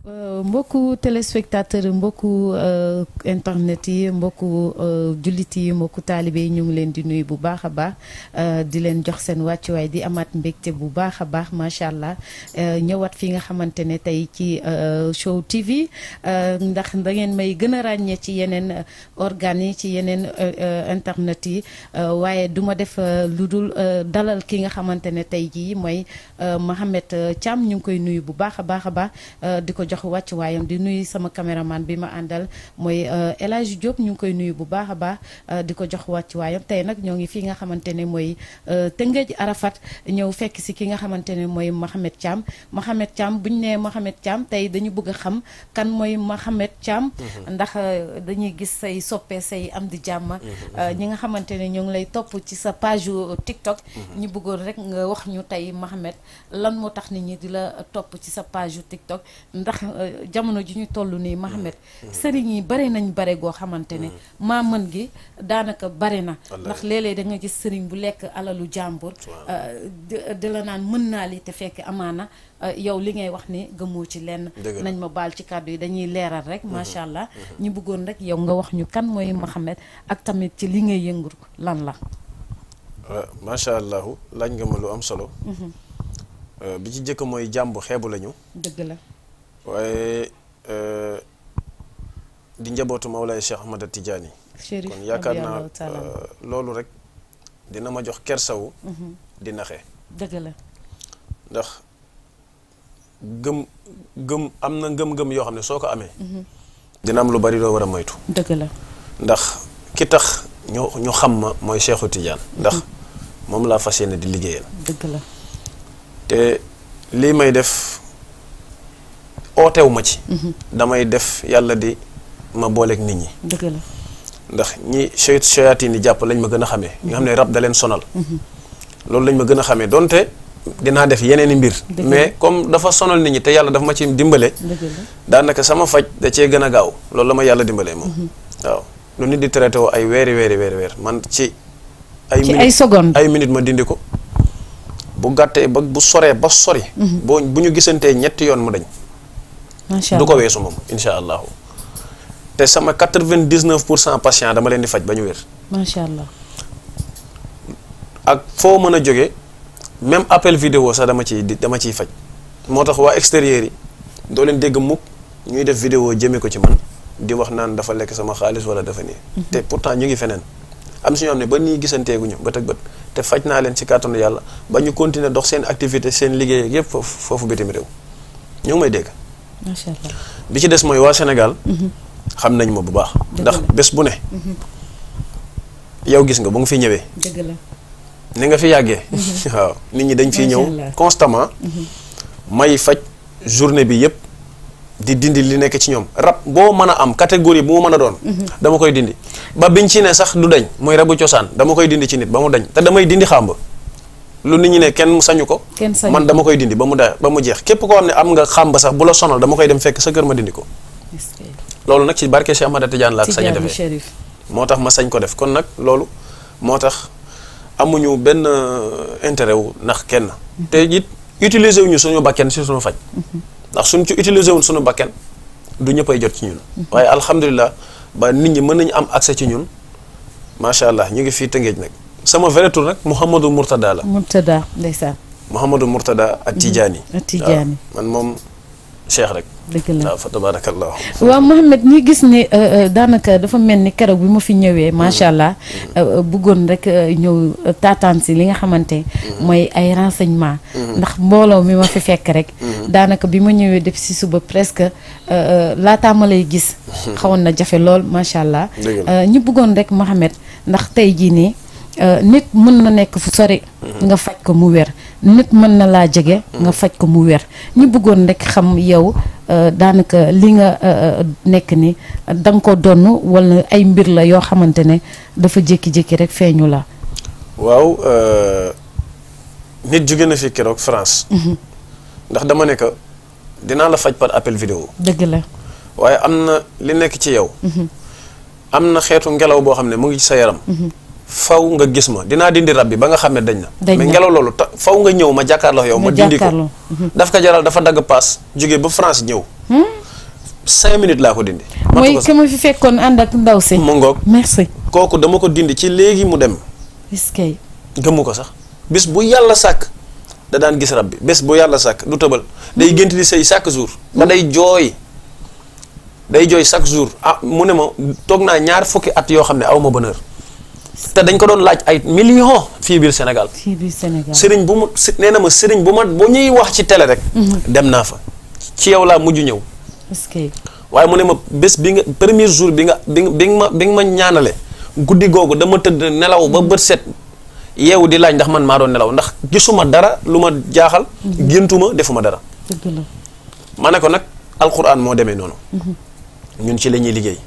mbokku téléspectateur mbokku internet yi mbokku jullit yi mbokku taalibe yi ñu ngi leen di nuyu bu baax a baax di leen jox seen wàccuwaay di amaat mbégte bu baax a baax macha allah ñëwaat fi nga xamante ne tey ci show TV ndax da ngeen may gën a ràññee ci yeneen organes yi ci yeneen internet yi waaye du ma def lu dul dalal ki nga xamante ne tey jii mooy Mohamed Thiam ñu ngi koy nuyu bu baax a baax a baax di ko jox wàcc waayam di nuyu sama caméraman bi ma àndal mooy El Hadj Diop ñu ngi koy nuyu bu baax a baax di ko jox wàcc waayam tey nag ñoo ngi fii nga xamante ne mooy Tëngéej Arafat ñëw fekk si ki nga xamante ne mooy Mohamed Thiam Mohamed Thiam bu ñu nee Mohamed Thiam tey dañu bëgg a xam kan mooy Mohamed Thiam ndax dañuy gis say soppe say am di jàmm ñi nga xamante ne ñoo ngi lay topp ci sa page TikTok ñu bëggoon rek nga wax ñu tey Mohamed lan moo tax nit ñi di la topp ci sa page TikTok ndax jamono ji ñu toll nii Mohamed sëriñ yi bare nañ bare goo xamante ne maa mën gi daanaka bare na ndax léeg-léeg da nga gis sëriñ bu lekk alalu jàmbur di la naan mën naa li te fekk amaana yow li ngay wax ni gëmoo ci lenn nañ ma baal ci kàddu yi dañuy leeral rek macha allah ñu bëggoon rek yow nga wax ñu kan mooy Mohamed ak tamit ci li ngay yëngu lan la macha allah laaj nga ma lu am solo bi ci jëkk mooy jàmbu xeebu lañu dëgg la waaye di njabootu Mawlaay Cheikh Ahmad Tidiane kon yaakaar naa loolu rek dina ma jox kersawu di naxe dëgg la ndax gëm gëm am na ngëm-ngëm yoo xam ne soo ko amee dina am lu bari doo war a moytu dëgg la ndax ki tax ñu ñu xam ma mooy Cheikhu Tidiane ndax moom laa fas yéene di liggéeyal dëgg la te lii may def ootew ma ci damay def yàlla di ma booleeg nit ñi dëgg la ndax ñi soy soyaati ni jàpp lañ ma gën a xamee nga xam ne rab da leen sonal loolu lañ ma gën a xamee donte dinaa def yeneen i mbir mais comme dafa sonal nit ñi te yàlla dafa ma ci dimbale daanaka sama faj da cee gën a gaaw loolu la ma yàlla dimbalee moom waaw lu nit di traité woo ay weeri weeri weeri weer man ci ay ay secondes ay minutes ma dindi ko bu gàttee ba bu soree ba sori boo bu ñu gisantee ñetti yoon mu dañ du ko weesu moom insha allahu te sama quatre-vingt-dix-neuf pour cent patient dama leen di faj ba ñu wér macha allah ak foo mën a jógee même appel vidéo sax dama ciy dama ciy faj moo tax waa extérieur yi doo leen dégg mukk ñuy def vidéo jëmee ko ci man di wax naan dafa lekk sama xaalis wala dafa nii te pourtant ñu ngi feneen am si ñoo xam ne ba nii gisanteeguñu bët ak bët te faj naa leen ci kàttanu yàlla ba ñu continuer dox seen activité seen liggéey ak yëpp foofu foofu bitim réew ñu ngi may dégg macha allah bi ci des mooy waa Sénégal xam nañ ma bu baax ndax bés bu ne yow gis nga ba nga fi ñëwee dëgg la ni nga fi yàggee waaw nit ñi dañ fiy ñëw constamment may faj journée bi yëpp di dindi li nekk ci ñoom rab boo mën a am catégorie bu mu mën a doon dama koy dindi ba biñ ci ne sax du dañ mooy rabu cosaan dama koy dindi ci nit ba mu dañ te damay dindi xàmb lu nit ñi ne kenn sañu ko man dama koy dindi ba mu da ba mu jeex képp koo xam ne am nga xàmb sax bu la sonal dama koy dem fekk sa kër ma dindi ko loolu nag ci barke Cheikh Ahmada Tidiane laa ko sañ a defee moo tax ma sañ ko def kon nag loolu moo tax amuñu benn intérêt wu ndax kenn te it utiliser wuñu suñu bakken si suñu faj ndax suñ ci utiliser wuñ suñu bakken du ñëppay jot ci ñun waaye alhamdulilah ba nit ñi mën nañu am accès ci ñun macha allah ñu ngi fii Tëngéej nag sama vrai tour nag Mouhamadou Mourtada la Mourtada ndeysaan Mouhamadou Mourtada at Tidiane Tidiane man moom cheikh rek dëgg la waaw fa tabarakallah waaw Mohamed ñi gis ni daanaka dafa mel ni keroog bi ma fi ñëwee macha allah bëggoon rek ñëw taataan si li nga xamante mooy ay renseignement ndax mbooloo mi ma fi fekk rek daanaka bi ma ñëwee def si suba presque laataa ma lay gis xawoon na jafe lool macha allah ñu bëggoon rek Mohamed ndax tey jii nii nit mën na nekk fu sori nga faj ko mu wér nit mën na laa jege nga faj ko mu wér ñu bëggoon rek xam yow daanaka li nga nekk ni da nga ko donn wala ay mbir la yoo xamante ne dafa jékki-jékki rek feeñu la waaw nit jóge na fi keroog France ndax dama ne ko dinaa la faj par appel vidéo dëgg la waaye am na li nekk ci yow am na xeetu ngelaw boo xam ne mu ngi ci sa yaram faw nga gis ma dinaa dindi rab bi ba nga xam ne dañ na mais ngelaw loolu ta faw nga ñëw ma jàkkaarloo yow ma dindi ko daf ko jaral dafa dagg paas jóge ba France ñëw cinq minutes laa ko dindi. mooy ki ma fi fekkoon ànd ak ndaw si. mu ngoog merci. kooku dama ko dindi ci léegi mu dem. est-ce que. gëmmu ko sax bés bu yàlla sàkk da daan gis rab bi bés bu yàlla sàkk du tëbal day gént di sëy chaque jour. ba day jooy day jooy chaque jour ah mu ne ma toog naa ñaar fukki at yoo xam ne aw ma bonheur te dañ ko doon laaj ay millions fii biir Sénégal. fii biir Sénégal. sëriñ bu mu nee na ma sëriñ bu ma bu ñuy wax ci télé rek. dem naa fa ci yow laa mujj ñëw. est-ce que. waaye mu ne ma bés bi nga premier jour bi nga bi nga bi nga ma bi nga ma ñaanale guddi googu dama tëdd nelaw ba bët set yeewu di laaj ndax man maa doon nelaw ndax gisuma dara lu ma jaaxal. géntuma defuma dara. dëgg la. ma ne ko nag alxuraan moo demee noonu. ñun ci la ñuy liggéey.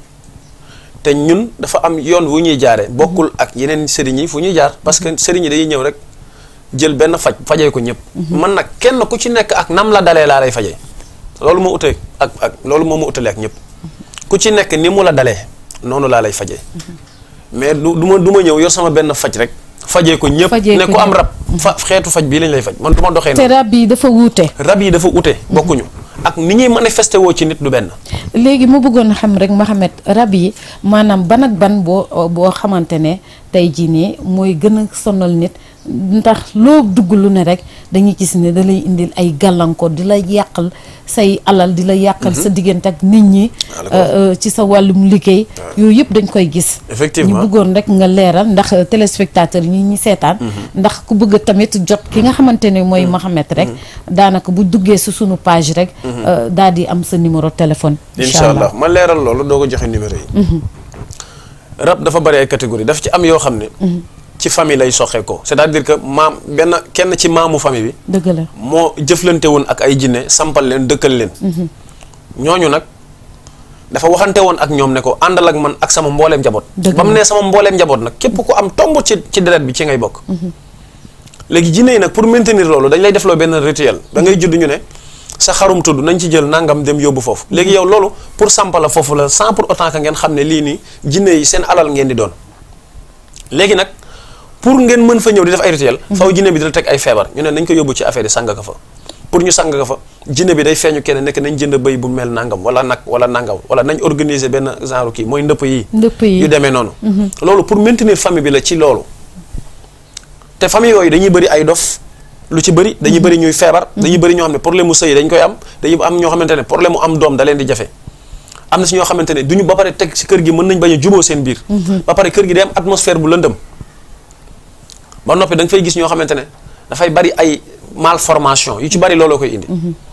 te ñun dafa am yoon wu ñuy jaaree bokkul ak yeneen sëriñ yi fu ñuy jaar parce que sëriñ yi dañuy ñëw rek jël benn faj fajee ko ñëpp. man nag kenn ku ci nekk ak nam la dalee laa lay fajee. loolu moo utee ak ak loolu moo ma utalee ak ñëpp ku ci nekk ni mu la dalee noonu laa lay fajee mais du du ma du ma ñëw yor sama benn faj rek fajee ko ñëpp Fajee ne ko ku am ñëpp. rab fa xeetu faj bii lañ lay faj man du ma doxee te noonu rab yi dafa wuute. rab yi dafa ute bokkuñu ak ni ñuy manifesté woo ci nit du benn léegi ma bëggoon xam rek Mohamed rab yi maanaam ban ak ban boo boo xamante ne tey jii nii mooy gën a sonal nit ndax loo dugg lu ne rek dañuy gis ne da lay indil ay gàllankoor di la yàqal say alal di la yàqal sa diggante ak nit ñi Voilà ko. euh, euh, ci sa wàllum liggéey yooyu yëpp dañ koy gis Effectivement. ñu bëggoon rek nga leeral ndax euh, téléspectateur ñi ñi seetaan ndax ku bëgg tamit jot ki nga xamante ne mooy Mohamed rek daanaka bu duggee si sunu page rek daal di am sa numéro téléphone incha allah ma leeral loolu doo ko joxe numéro yi rab dafa bari ay catégorie daf ci am yoo xam ne ci famille lay soxee ko c'est-à-dire que maam benn kenn ci maamu famille bi dëgg la moo jëflante woon ak ay jinne sampal leen dëkkal leen ñooñu nag dafa waxante woon ak ñoom ne ko àndal ak man ak sama mbooleem njaboot Dëgg ba mu la. nee sama mbooleem njaboot nag képp ku am tomb ci ci deret bi ci ngay bokk léegi jinne yi nag pour maintenir loolu dañ lay defloo benn rituel da ngay judd ñu ne sa xarum tudd nañ ci jël nangam dem yóbbu foofu léegi yow loolu pour sampa la foofu la sans pour autant que ngeen xam ne lii nii jinne yi seen alal ngeen di doon léegi nag pour ngeen mën fa ñëw di def ay rituel faw jinne bi dina teg ay feebar ñu ne nañ ko yóbbu ci affaire yi sang ka fa pour ñu sang ka fa jinne bi day feeñu kenn nekk nañ jënd bëy bu mel nangam wala nag wala nangam wala nañ organiser benn genre kii mooy ndëpp yi ndëpp yi yu demee noonu loolu pour maintenir famille bi la ci loolu te famille yooyu dañuy bëri ay dof lu ci bëri dañuy bëri ñuy feebar dañuy bëri ñoo xam ne problème mu sëy dañ koy am dañuy am ñoo xamante ne problème mu am doom da leen di jafe am na si ñoo xamante ne duñu ba pare teg si kër gi mën nañ bañ a juboo seen biir ba pare kër gi day am atmosphère bu lëndëm ba noppi da nga fay gis ñoo xamante ne dafay bari ay malformation yu ci bari looloo koy indi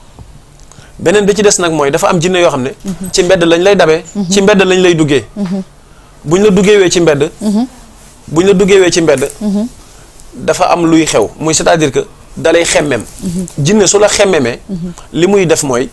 beneen bi ci des nag mooy dafa am jinne yoo xam ne ci mbedd lañ lay dabee ci mbedd lañ lay duggee buñ la duggeewee ci mbedd buñ la duggeewee ci mbedd dafa am luy xew muy c'est-à-dire que dalay xemmem jinne su la xemmemee li muy def mooy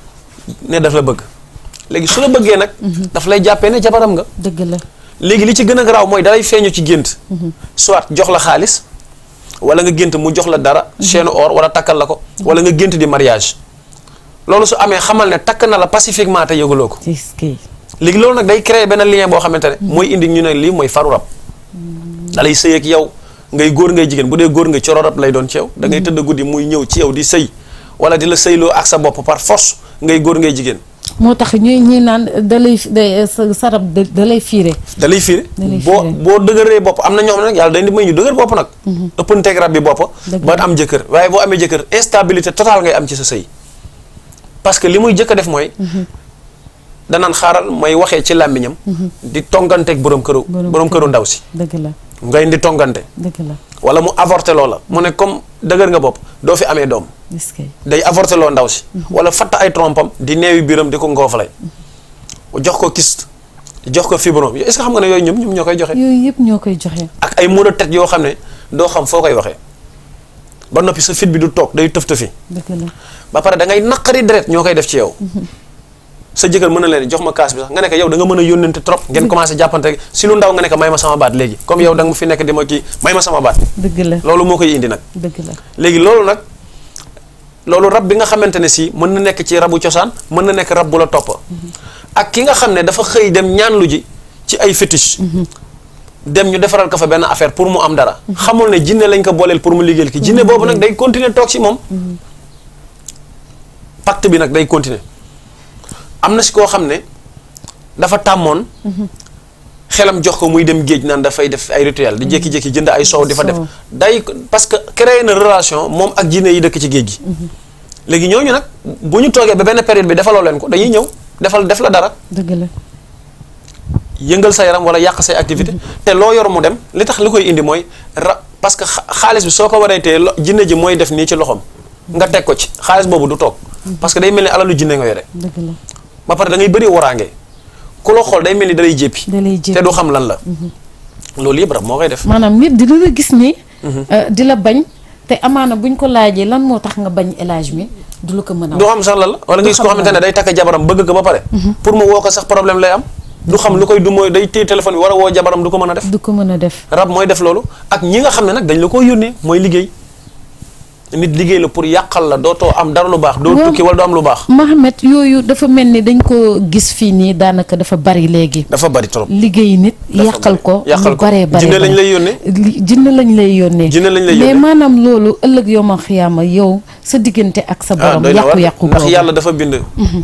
ne daf la bëgg léegi su la bëggee nag daf lay jàppee ne jabaram nga dëgg la léegi li ci gën a garaaw mooy dalay feeñu ci gént soit jox la xaalis wala nga gént mu jox la dara chaîne or wala takkal la ko wala nga gént di mariage loolu su amee xamal ne takk na la pacifiquement te yëguloo ko est-ce que léegi loolu nag day créer benn lien boo xamante ne mooy indi ñu ne lii mooy faru rab dalay sëy ak yow ngay góor ngay jigéen bu dee góor nga coro rab lay doon ci yow da ngay tëdd guddi muy ñëw ci yow di sëy wala di la sëyloo ak sa bopp par force ngay góor ngay jigéen moo tax ñuy ñi naan da lay da sa sarab da da lay fiire da lay fiire Da lay boo fiire. boo dëgëree bopp am na ñoo xam ne nag yàlla dañ di may ñu dëgër bopp nag ëppanteeg rab bi bopp Dëgg ba la. am jëkkër waaye boo amee jëkkër instabilité totale ngay am ci sa sëy parce que li muy jëkk a def mooy danaan xaaral may waxee ci làmmiñam di tonganteeg borom këru Borom borom këru. këru ndaw si dëgg la ngay di tongante dëgg la wala mu avorté loo la mu ne comme dëgër nga bopp doo fi amee doom est-ce que day avorté loo ndaw si wala fatt ay trompam di neewi biiram di ko ngoofalay jox ko kyste jox ko fibrome est-ce que xam nga ne yooyu ñoom ñoom ñoo koy joxe yooyu yëpp ñoo koy joxe ak ay maux de tête yoo xam ne doo xam foo koy waxee ba noppi sa fit bi du toog day tëf tëfi dëgg la ba pare da ngay naqari deret ñoo koy def ci yow sa jëkkër mën na leen jox ma kaas bi sax nga ne ko yow da nga mën a yónnante trop ngeen commencé jàppante rek si lu ndaw nga ne ko may ma sama baat léegi comme yow da nga ma fi nekk di ma kii may ma sama baat dëgg la loolu moo koy indi nag dëgg la léegi loolu nag loolu rab bi nga xamante ne si mën na nekk ci rabu cosaan mën na nekk rab bu la topp ak ki nga xam ne dafa xëy dem ñaan lu ji ci ay fétiche dem ñu defaral ko fa benn affaire pour mu am dara xamul ne jinne lañ ko booleel pour mu liggéeyal ki jinne boobu nag day continuer toog ci moom pacte bi nag day continuer am na si koo xam ne dafa tàmmoon xelam jox ko muy dem géej naan dafay def ay rituel di jékki-jékki jënd ay soow di fa def Soow. day parce que créé na relation moom ak jinne yi dëkk ci géej gi léegi ñooñu nag bu ñu toogee ba benn période bi defaloo leen ko dañuy ñëw defal def la dara dëgg la yëngal sa yaram wala yàq say activité te loo yor mu dem li tax li koy indi mooy ra parce que xa- xaalis bi soo ko waree tee lo- jinne ji mooy def nii ci loxoom nga teg ko ci xaalis boobu du toog parce que day mel ni alalu jinne nga yore dëgg la ba pare da ngay bëri waraange ku la xool day mel ni dalay jéppi da lay jël te du xam lan la loolu yëpp rab moo koy def maanaam nit di la gis ni euh, di la bañ te amaana buñ ko laajee lan moo tax nga bañ élage mi du la ko mën a du wax xam sax lan la wala nga gis koo xam xamante ne day takk jabaram bëgg ko ba pare pour mu woo ko sax problème lay am du xam lu koy du mooy day téye téléphone bi war a woo jabaram du ko mën a def du ko mën a def rab mooy def loolu ak ñi nga xam ne nag dañ la ko yónnee mooy liggéey nit liggéey la pour yàqal la dootoo am dara lu baax doo Waaw. tukki wala doo am lu baax Mohamed yooyu dafa mel ni dañ ko gis fii nii daanaka dafa bari léegi dafa bari trop liggéey nit Dafa yàqal bari. ko Yàqal lu ko. baree bare Jinne lañ bare. lay yónnee. Li- jinne lañ lay yónnee Jinne lañ lay mais yónnee. maanaam loolu ëllëg yow ma xiyaama yow sa diggante ak sa ah borom doy na war yàqu-yàqu ndax boobu yàlla dafa bind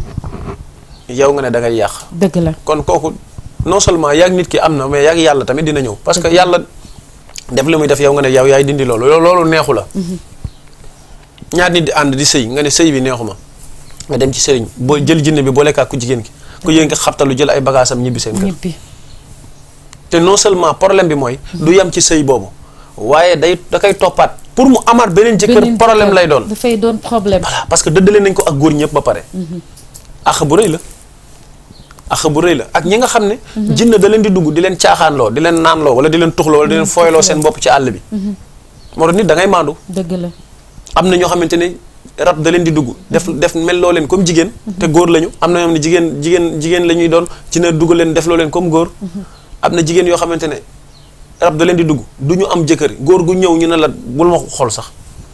yow nga ne da ngay yàq dëgg la kon kooku non seulement yaag nit ki am na mais yaag yàlla tamit dina ñëw parce que yàlla def li muy def yow nga ne yow yaay dindi loolu loolu loolu neexu la ñaar nit di ànd di sëy nga ne sëy bi neexuma nga dem ci sëriñ boo jël jinne bi boole ak ku jigéen ki ku jigéen ki xabtalu jël ay bagaasam ñibbi seen kër ñibbi te non seulement problème bi mooy du yem ci sëy boobu waaye day da koy toppaat pour mu amaat beneen jëkkër Beneen problème jëkkër lay doon dafay doon problème voilà parce que dëddale nañ ko ak góor ñëpp ba pare ax bu rëy la ax bu rëy la ak ñi nga xam ne jinne da leen di dugg di leen caaxaanloo di leen naanloo wala di leen tuxloo wala di leen fooyloo seen bopp ci àll bi moo tax nit da ngay maandu dëgg la am na ñoo xamante ne rab da leen di dugg def def mel loo leen comme jigéen te góor lañu am na ñoo xam ne jigéen jigéen jigéen la ñuy doon ci ne dugg leen def loo leen comme góor am na jigéen yoo xamante ne rab da leen di dugg du ñu am jëkkër góor gu ñëw ñu ne la bul ma xool sax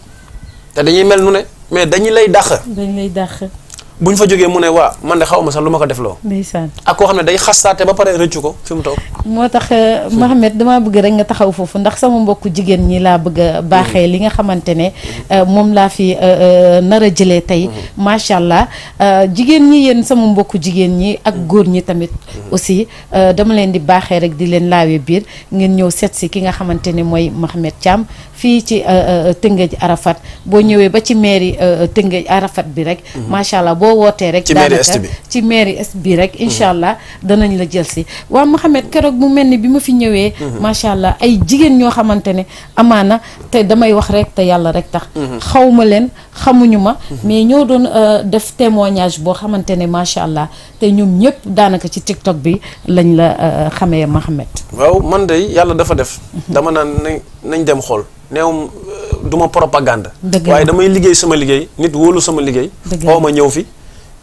te dañuy mel nu ne mais dañuy lay dàq dañ lay dàq bu ñu fa jógee mu ne waa man de xaw ma sax lu ma ko def loo ndeysaan ak koo xam ne day xastaate ba pare rëccu ko fi mu toog moo tax euh, Mohamed damaa bëgg rek nga taxaw foofu ndax sama mbokku jigéen ñi laa bëgg a baaxee li nga xamante ne euh, moom laa fi euh, euh, nar a jëlee tey macha allah euh, jigéen ñi yéen sama mbokku jigéen ñi ak góor ñi tamit aussi euh, dama leen di baaxee rek di leen laawee biir ngeen ñëw seet si ki nga xamante ne mooy Mohamed Thiam fii ci euh, euh, Tëngéej Arafat boo ñëwee ba ci mairie euh, Tëngéej Arafat bi rek macha allah boo wootee rek Ci mairie daanaka est bi. ci mairie est bi rek incha allah danañ la jël si waaw Mohamed keroog mu mel ni bi ma fi ñëwee macha allah ay jigéen ñoo xamante ne amaana te damay wax rek te yàlla rek tax xaw ma leen xamuñu ma mais ñoo doon euh, def témoignage boo xamante ne macha allah te ñoom ñëpp daanaka ci TikTok bi lañ la euh, xamee Mohamed waaw man de yàlla dafa def dama naan nañ nañ dem xool neewum du ma propagande Dëgg la. waaye damay liggéey sama liggéey nit wóolu sama liggéey Dëgg la. oo ma ñëw fi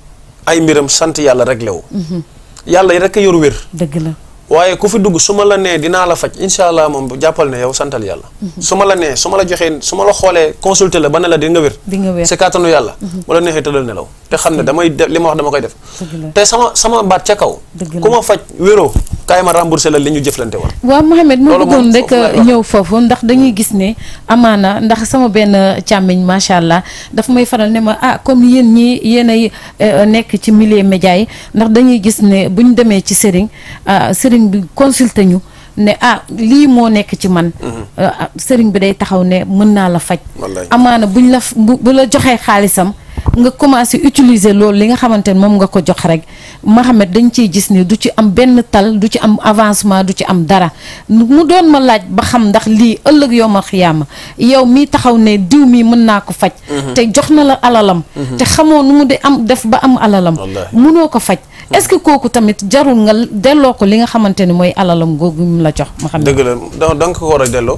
ay mbiram sant yàlla rek lewu yàlla rek a yor wér dëgg la waaye ku fi dugg su ma la nee dinaa la faj incha allah moom bu jàppal ne yow santal yàlla su ma la nee su ma la joxee su ma la xoolee consulter la ba ne la di nga wér di nga wér c'est kàttanu yàlla wala neexee tëddal nelaw te xam ne damay def li ma wax dama koy def dëgg la te sama sama baat ca kaw Dëgg la. ku ma faj wéroo kaay ma remboursé la li ñu jëflante woon waaw Mohamed ma Loolu moom bëggoon rek foofu laay wax. ñëw foofu ndax dañuy gis ne amaana ndax sama benn càmmiñ macha allah daf may faral ne ma ah comme yéen ñi yéen ay euh, nekk ci milieu média yi ndax dañuy gis ne bu ñu demee ci sëriñ ah, sëriñ bi consulté ñu ne ah lii moo nekk ci man Euh, ah, sëriñ bi day taxaw ne mën naa la faj Wallaay. amaana buñ la f- bu bu la joxee xaalisam nga commencé utiliser loolu li nga xamante ne moom nga ko jox rek Mohamed dañ ciy gis ni du ci am benn tal du ci am avancement du ci am dara mu doon ma laaj ba xam ndax lii ëllëg yow ma xiyaama yow mi taxaw ne diw mi mën naa ko faj te jox na la alalam te xamoo nu mu de am def ba am alalam Wallaahi. munoo ko faj est-ce que kooku tamit jarul nga delloo ko li nga xamante ne mooy alalam googu mu la jox Mohamed dëgg la da da nga ko war a delloo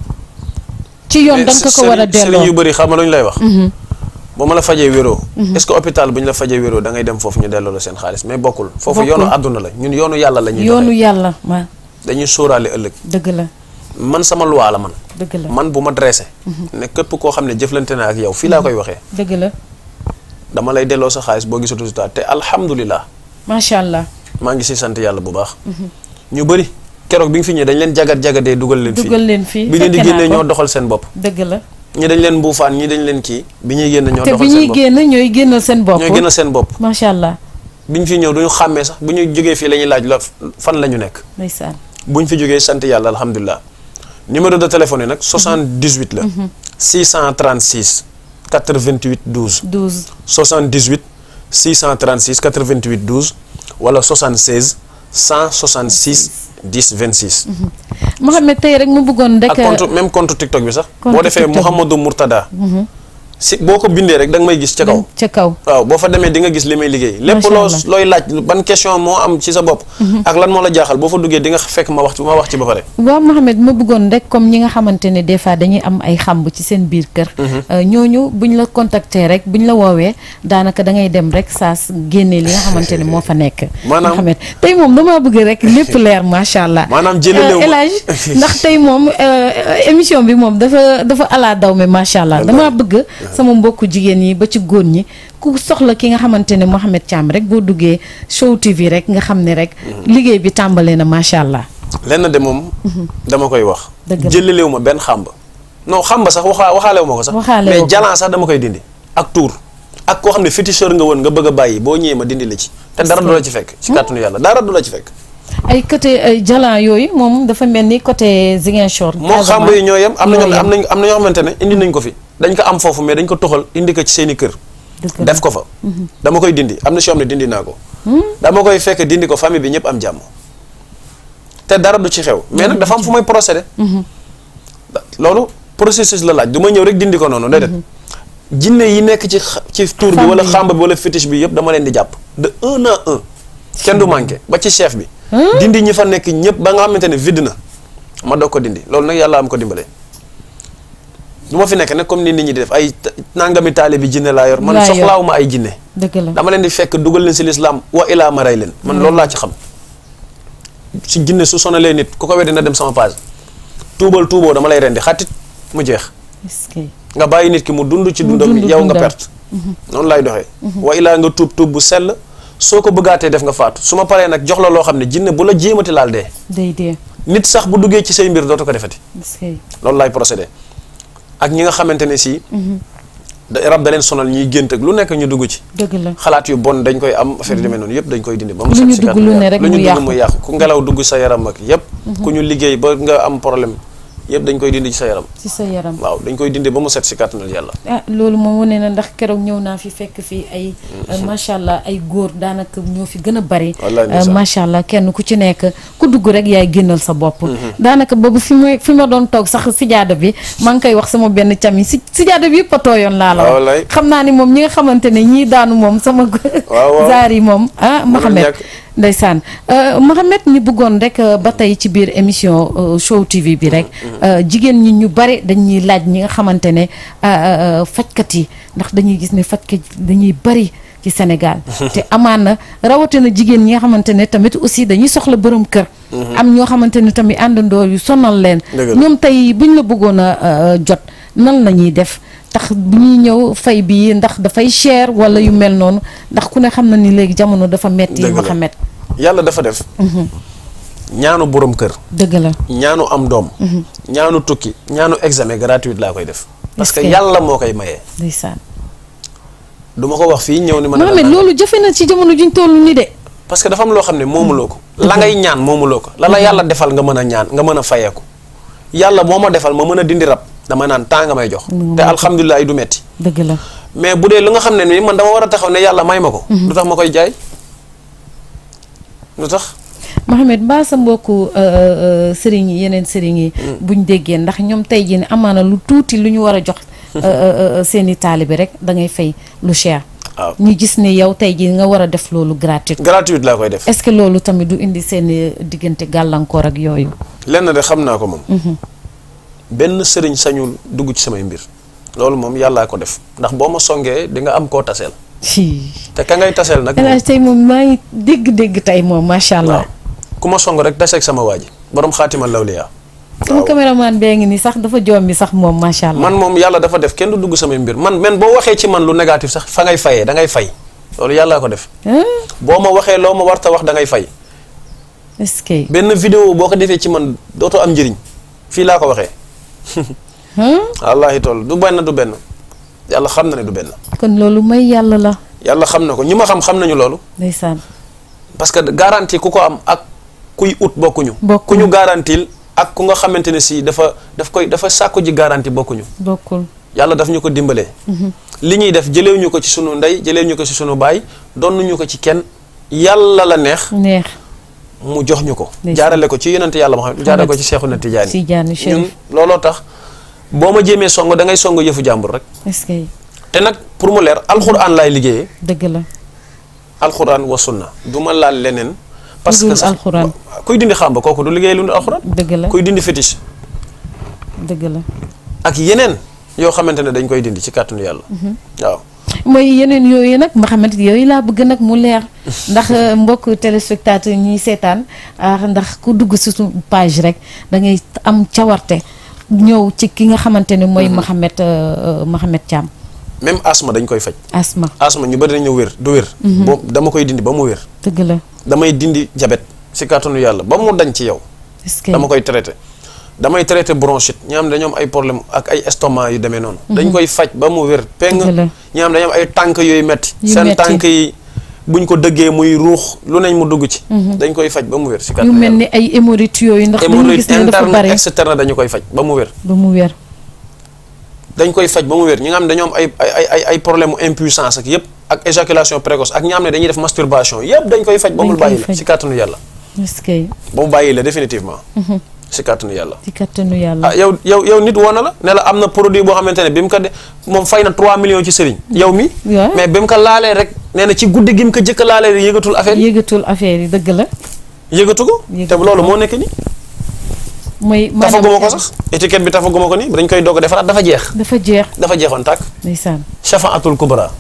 ci yoon da mais nga ko ko war a sëriñ- sëriñ yu delloo bëri xam nga lu ñu lay wax boo ma la fajee wéroo est-ce que hôpital bu ñu la fajee wéroo da ngay dem foofu ñu delloo la seen xaalis mais bokkul foofu Bokkul. yoonu àdduna la ñun yoonu yàlla la ñuy yoonu doxee yàlla ma dañuy sóoraale ëllëg dëgg la man sama loi la man dëgg la man bu ma dressé ne képp koo xam ne jëflante na ak yow fii laa koy waxee dëgg la dama lay delloo sa xaalis boo gisatu résultat te alhamdulilah macha allah maa ngi si sant yàlla bu baax ñu bëri keroog bi nga fi ñëwee dañ leen jagat jagatee dugal leen fii dugal leen fii bi leen di fekke naa génnee ko. ñoo doxal seen bopp dëgg la ñi dañ leen mbuufaan ñi dañ leen kii bi ñuy génn ñoo te bi doxal seen ñuy bopp génn ñooy génnal seen bopp ñooy génn seen bopp macha allah bi ñu fi ñëw duñu xàmmee sax bu ñu jógee fii la ñuy laaj la fan la ñu nekk ndeysaan bu ñu fi jógee sant yàlla alhamdulilah numéro de téléphone yi nag 78 la 636 88 12 12 78 636 88 12 wala 76 166 10 26 Mohamed tey rek mu bëggoon rek ak compte même compte TikTok bi sax Compte boo defee TikTok bi. Mouhamadou Mourtada si boo ko bindee rek da nga may gis ca kaw ca kaw waaw boo fa demee di nga gis li may liggéey lépp Macha loo Allah. looy laaj ban question moo am ci sa bopp ak lan moo la jaaxal boo fa duggee di nga fekk ma wax ci ma wax ci ba pare waaw Mohamed ma bëggoon rek comme ñi nga xamante ne des fois dañuy am ay xamb ci seen biir kër euh, ñooñu buñ la contacter rek buñ la woowee daanaka da ngay dem rek saa s- génne li nga xamante ne moo fa nekk Maanaam- Mohamed tey moom damaa bëgg rek lépp leer macha allah Maanaam jëlalewu ma- El Hadj ndax tey moom euh, émission bi moom dafa dafa ala daw me macha allah damaa bëgg sama mbokku jigéen yi ba ci góor ñi ku soxla ki nga xamante ne Mohamed Thiam rek boo duggee Show TV rek nga xam ne rek liggéey bi tàmbalee na macha allah lenn de moom dama koy wax Dëgg la. jëlalewu ma benn xàmb non xàmb sax waxaa waxaalewu ma ko sax Waxaale woo mais ko. jalan sax dama koy dindi ak tuur ak koo xam ne féticheur nga woon nga bëgg a bàyyi boo ñëwee ma dindi la ci te dara du la ci fekk ci kàttanu yàlla dara du la ci fekk ay côté ay jalan yooyu moom dafa mel ni côté Ziguinchor. moo xàmb yi ñoo yem am na ñoo ñoo yem. am nañ am na ñoo xamante ne indi nañ ko fi dañ ko am foofu mais dañ ko toxal indi ko ci seeni kër Dëgg la. def ko fa dama koy dindi am na si yoo xam ne dindi naa ko dama koy fekk dindi ko famille bi ñëpp am jàmm te dara du ci xew mais nag dafa am fu may procédé loolu processus la laaj du ma ñëw rek dindi ko noonu déedéet jinne yi nekk ci xa- ci tour bi Femme wala bi. xàmb bi wala fétiche bi yëpp dama leen di jàpp de un à un kenn du manqué ba ci chef bi dindi ñi fa nekk ñëpp ba nga xamante ne vide na ma doog ko dindi loolu nag yàlla am ko dimbalee du ma fi nekk nag comme ni nit ñi di def ay ta- nangami taale bi jinne laa yor man Laa yor. soxlaawuma ay jinne dëgg la dama leen di fekk dugal leen si lislaam wa ilaa ma rey leen man loolu laa ci xam si jinne su sonalee nit ku ko weddi na dem sama page tuubal tuuboo dama lay rendi xatit mu jeex est-ce que nga bàyyi nit ki mu dund ci Mu dundam dund yow nga dundam. perte noonu laay doxee wa ilaa nga tuub tuub bu sell soo ko bëggaatee def nga faatu su ma paree nag jox la loo xam ne jinne bu la jéemati laal dee day dee nit sax bu duggee ci say mbir dootu ko defati est-ce que loolu laay procédé ak ñi nga xamante ne si da rab da leen sonal ñuy gént ak lu nekk ñu dugg ci dëgg la xalaat yu bon dañ koy am affaire yu demee noonu yëpp dañ koy dindi ba mu Lu set ñu si dugg kàttanu lu ne yàlla. rek lu mu ñu yàqu. dugg mu yàqu ku ngelaw dugg sa yaram ak yëpp ku ñu liggéey ba nga am problème yëpp dañ koy dindi ci sa yaram ci sa yaram waaw dañ koy dindi ba mu set si kàttanal yàlla ah loolu moom wane na ndax keroog ñëw naa fi fekk fi ay macha allah ay góor daanaka ñoo fi gën a bari Wallaay Euh, ndeysaan. macha allah kenn ku ci nekk ku dugg rek yaay génnal sa bopp daanaka boobu fi ma fi ma doon toog sax sijaada bi maa ngi koy wax sama benn cam yi si sijaada bi yëpp a tooyoon laa la Ah, wax wallaay. xam naa ni moom ñi nga xamante ne ñii daanu moom sama waaw. zaar yi moom ah Mohamed ñàkk. ndeysaan Euh, Mohamed ñu bëggoon rek euh, ba tey ci biir émission euh, Show TV bi rek euh, jigéen ñi ñu bari dañuy laaj ñi nga xamante ne euh, euh, fajkat yi ndax dañuy gis ne fajkat dañuy bari ci Sénégal te amaana rawatina jigéen ñi nga xamante ne tamit aussi dañuy soxla borom kër am ñoo xamante ne tamit àndandoo yu sonal leen Dëgg la. ñoom tey buñ la bëggoon a euh, jot nan la ñuy def tax bu ñuy ñëw fay bi ndax dafay cher wala yu mel noonu ndax ku ne xam na ni léegi jamono dafa metti Dëgg la. Mohamed yàlla dafa def ñaanu borom kër dëgg la ñaanu am doom ñaanu tukki ñaanu examen gratuit laa koy def parce que Est-ce que- yàlla moo koy mayee ndeysaan du ma ko wax fii ñëw ni ma ne la Mohamed nangam. loolu jafe na ci jamono juñ toll ni de parce que dafa am loo xam ne moomuloo ko la ngay ñaan moomuloo ko la la yàlla defal nga mën a ñaan nga mën a fayeeku yàlla moo ma defal ma mën a dindi rab dama naan temps nga may jox te alhamdulilah du metti dëgg la mais bu dee lu nga xam ne nii man dama war a taxaw ne yàlla may ma ko lu tax ma koy jaay lu tax Mohamed mbaa sa mbokku euh, euh, sëriñ yi yeneen sëriñ yi buñ déggee ndax ñoom tey jii ne amaana lu tuuti lu ñu war a jox euh, euh, euh, seeni taalibe rek da ngay fay lu cher waaw ñu gis ne yow tey jii nga war a def loolu gratuit gratuit laa koy def est-ce que loolu tamit du indi seeni diggante gàllankoor ak yooyu lenn de xam naa ko moom benn sëriñ sañul dugg ci samay mbir loolu moom yàllaa ko def ndax boo ma songee di nga am koo taseel ci te ka ngay taseel nag El Hadj tey moom maa ngi dégg-dégg tey moom macha allah waaw ku ma song rek taseeg sama waa ji borom xaatimal lawliyaa sama caméraman bee ngi ni sax dafa joom bi sax moom macha allah man moom yàlla dafa def kenn du dugg samay mbir man men boo waxee ci man lu négatif sax fa ngay fayee da ngay fay loolu yàllaa ko def ah boo ma waxee loo ma warta wax da ngay fay est-ce que benn vidéo boo ko defee ci man dootoo am njëriñ fii laa ko waxee ah wallaahi toll du benn du benn yàlla xam na ne du benn kon loolu may yàlla la yàlla xam na ko ñi ma xam xam nañu loolu ndeysaan parce que garantie ku ko am ak kuy ut bokkuñu Bokkuñu. ku ñu garantil ak ku nga xamante ne si dafa daf koy dafa sàkku ji garantie bokkuñu bokkul yàlla daf ñu ko dimbalee li ñuy def jëleew ñu ko ci sunu ndey jëleew ñu ko ci sunu baay donnuñu ko ci kenn yàlla la neex neex mu jox ñu ko Ndeysaan. jaarale ko ci yonente yàlla Muhammad jaarale ko ci Seexuna Tijaani si jaani ñun chérif looloo tax boo ma jéemee song da ngay song yëfu jàmbur rek est-ce que te nag pour mu leer alxuraan laay liggéeyee dëgg la alxuraan wa sunna du ma laal leneen parce Lu que dul sax alxuraan. kuy dindi xàmba kooku du liggéey lu dul alxuraan dëgg la kuy dindi fétiche dëgg la ak yeneen yoo xamante ne dañ koy dindi ci kàttanu yàlla waaw mooy yeneen yooyu nag Mouhamed yooyu laa bëgg nag mu leer ndax euh, mbokk téléspectateur ñiy seetaan ah, ndax ku dugg si suñu page rek da ngay am cawarte ñëw ci ki nga xamante ne mooy Mouhamed euh, euh, Mouhamed Thiam même asma dañ koy faj asma asma ñu bëri dañu wér du wér boo dama koy dindi ba mu wér dëgg la damay dindi jabet ci kàttanu yàlla ba mu dañ ci yow est-ce que dama koy traité damay traité bronchite ñi am dañoo am ay problème ak ay estomac yu demee noonu dañ koy faj ba mu wér peng Dëgg la. ñi am dañoo am ay tànk yooyu metti Yu seen metti. tànk yi buñ ko dëggee muy ruux lu nañ mu dugg ci dañ koy faj ba mu wér ci yu kàttanu mel yàlla ni ay hémorroïdes yooyu ndax dañu hémorroïde gis ne dafa interne bari externe dañu koy faj ba mu wér ba mu wér dañ koy faj ba mu wér ñi nga xam ne dañoo am ay ay ay ay problème mu impuissance ak yëpp ak éjaculation précoce ak ñi nga xam ne dañuy def masturbation yëpp dañ koy faj ba mu Dañ koy bàyyi la faj. ci kàttanu yàlla est-ce que ba mu bàyyi la définitivement ci kàttanu yàlla ci kattanu yàlla ah yow yow yow nit woon na la ne la am na produit boo xamante ne bi mu ko de moom fay na 3 millions ci sëriñ yow mi waaw. mais bi mu ko laalee rek nee na ci guddi gi mu ko jëkk a laalee rek yëgatul affaire yi yëgatul affaire yi dëgg la yëgatu ko te Yëgatu loolu ko. moo nekk nii mooy tafaguma ko sax étiquette bi tafaguma ko nii dañ koy doog a defaraat dafa jeex dafa jeex dafa jeexoon tàkk ndeysaan shafaatul kubra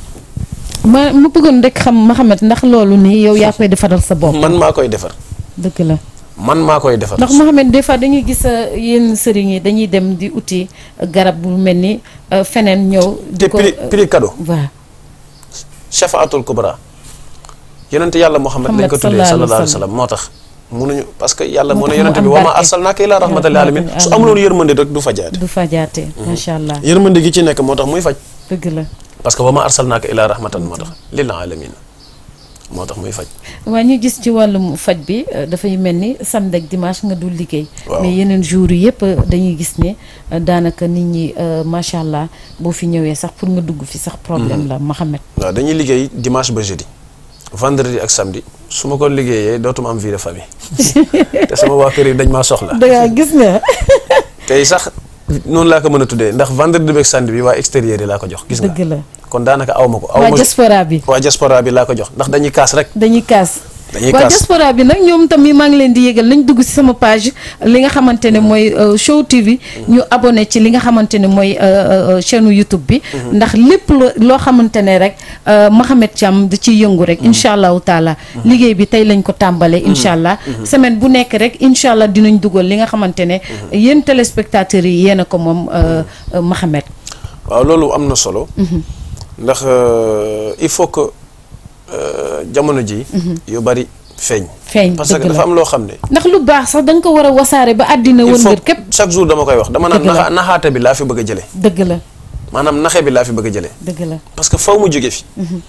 ma ma bëggoon rek xam Mouhamed ndax loolu nii yow yaa koy defaral sa bopp man maa koy defar dëgg la man maa koy defar ndax Mouhamed des fois dañuy gis euh, yenn sëriñ yi dañuy dem di uti euh, garab bu mel ni euh, feneen ñëw te di ko prix prix cadeau waaw shafaatul kubra yonente yàlla Muhammad lañ ko tuddee sallallahu alayhi wa sallam moo tax munuñu parce que yàlla Moo mu ne tax mu yonente bi am wa ma barke. arsalnaaka illaa rahmatan lil alamin su amuloon yërmande rek du fajaate du fajaate macha allah yërmande gi ci nekk moo tax muy faj dëgg la parce que wa ma arsalnaaka illaa rahmatan moo tax lil alamin moo tax muy faj waa ñu gis ci wàllum faj bi euh, dafay mel ni samedi ak dimanche nga dul liggéey Waaw. mais yeneen jours yi yëpp euh, dañuy gis ne euh, daanaka nit ñi euh, macha allah boo fi ñëwee sax pour nga dugg fi sax problème la Mouhamed waaw dañuy liggéey dimanche ba jeudi vendredi ak samedi su ma ko liggéeyee dootuma am vie de famille te sama waa kër yi dañ maa soxla dangaa gis nga tey sax noonu laa ko mën a tuddee ndax vendredi beeg samedi bi waa extérieur yi laa ko jox gis nga dëgg la kon daanaka aw ma ko aw waa ma diaspora bi waa diaspora bi laa ko jox ndax dañuy kaas rek dañuy kaas dañuy waa kaas diaspora bi nag ñoom tamit maa ngi leen di yëgal nañ dugg ci sama page li nga xamante ne mooy euh, Show TV ñu abonné ci li nga xamante ne mooy euh, euh, chaîne YouTube bi ndax lépp lo- loo xamante ne rek euh, Mouhamed Thiam da ciy yëngu rek incha allahu taala liggéey bi tey lañ ko tàmbalee incha allah semaine bu nekk rek incha allah dinañ dugal li nga xamante ne yéen téléspectateurs yi yéen a ko moom euh, euh, Mouhamed waaw loolu am na solo ndax euh, il faut que euh, jamono ji yu bari feeñ feeñ parce que dëgg dafa la am loo xam ne ndax lu baax sax da nga ko war a wasaare ba àddina il faut wëngër képp chaque jour dama koy wax dama naan Dëgg la. naxa naxaate bi laa fi bëgg a jële dëgg la maanaam naxe bi laa fi bëgg a jële dëgg la parce que faw mu jóge fi